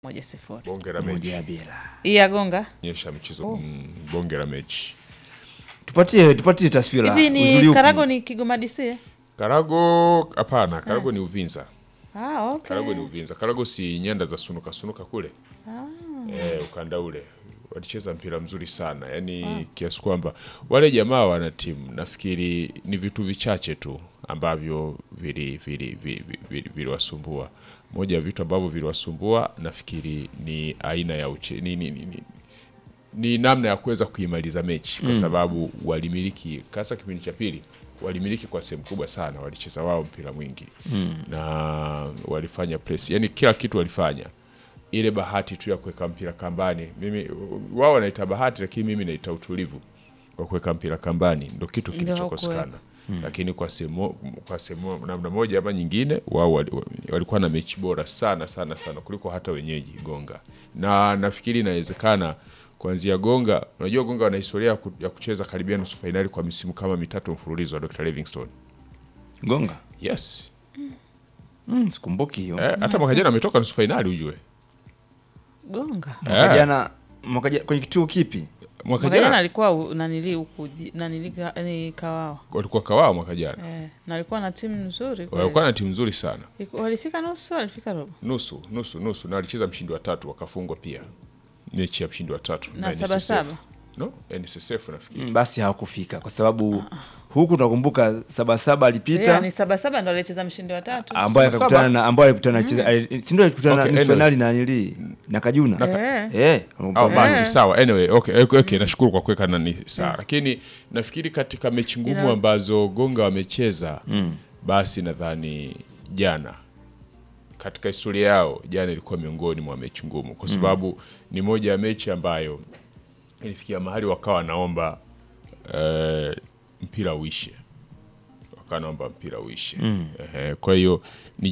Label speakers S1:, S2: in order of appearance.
S1: moja sifuri.
S2: bonge la
S3: moja
S2: mechi
S3: ya bila.
S1: Hii ya gonga
S2: nyesha mchezo mm, bonge la mechi
S3: Tupatie tupatie taswira.
S1: hivi
S3: uzuri
S1: ni
S3: upi?
S1: Karago ni Kigoma DC?
S2: Karago hapana, Karago ni Uvinza.
S1: Ah, okay.
S2: Karago ni Uvinza. Karago si nyanda za sunuka sunuka kule eh, ukanda ule walicheza mpira mzuri sana yaani kiasi kwamba wale jamaa wana timu nafikiri ni vitu vichache tu ambavyo vili vili vili vili- viliwasumbua moja ya vitu ambavyo viliwasumbua nafikiri ni aina ya uche, ni, ni, ni, ni, ni namna ya kuweza kuimaliza mechi kwa sababu walimiliki hasa kipindi cha pili walimiliki kwa sehemu kubwa sana walicheza wao mpira mwingi na walifanya press yani kila kitu walifanya ile bahati tu ya kuweka mpira kambani mimi wao wanaita bahati lakini mimi naita utulivu kwa kuweka mpira kambani ndo kitu
S1: Ndio
S2: kilichokosekana lakini kwa sehemu kwa sehemu namna moja ama nyingine wao wali- walikuwa na mechi bora sana sana sana kuliko hata wenyeji Gonga na nafikiri inawezekana kuanzia Gonga unajua Gonga wana historia ya ku- ya kucheza karibia nusu fainali kwa misimu kama mitatu mfululizo wa Dr. Livingstone
S3: Gonga.
S2: yes
S3: Mm, sikumbuki hiyo.
S2: eh, hata mwaka jana ametoka nusu fainali ujue
S1: Gonga.
S3: Mwaka
S2: Eh.
S3: jana mwaka jana kwenye kituo kipi?
S2: mwaka
S1: Mwaka jana
S2: jana
S1: alikuwa u- nanili huku ji- nanili ka- ni Kawawa.
S2: walikuwa kawao mwaka jana
S1: Eh, na alikuwa na timu nzuri kweli.
S2: walikuwa na timu nzuri sana
S1: Iku- Walifika nusu, walifika robo.
S2: nusu nusu nusu na walicheza mshindi wa tatu wakafungwa pia mechi ya mshindi wa tatu
S1: Na
S2: NSSF.
S1: saba saba.
S2: no NSSF nafikiri
S3: Mm, basi hawakufika kwa sababu huku tunakumbuka Sabasaba alipita
S1: Yeah, ni saba saba ndo alicheza mshindi wa tatu.
S3: ambaye
S2: Sabasaba.
S3: akakutana na ambaye alikutana na ali- si ndio alikutana
S2: Okay,
S3: na nusu
S2: anyway.
S3: finali na nili na Kajuna.
S1: Eh.
S3: Eh.
S2: au basi
S1: Eh.
S2: sawa anyway okay, okay, okay nashukuru kwa kuweka nani sawa lakini nafikiri katika mechi ngumu
S1: Ina-
S2: ambazo Gonga wamecheza basi nadhani jana katika historia yao jana ilikuwa miongoni mwa mechi ngumu kwa sababu ni moja ya mechi ambayo ilifikia mahali wakawa wanaomba eh, mpira uishe wakawa wanaomba mpira uishe Ehe, kwa hiyo ni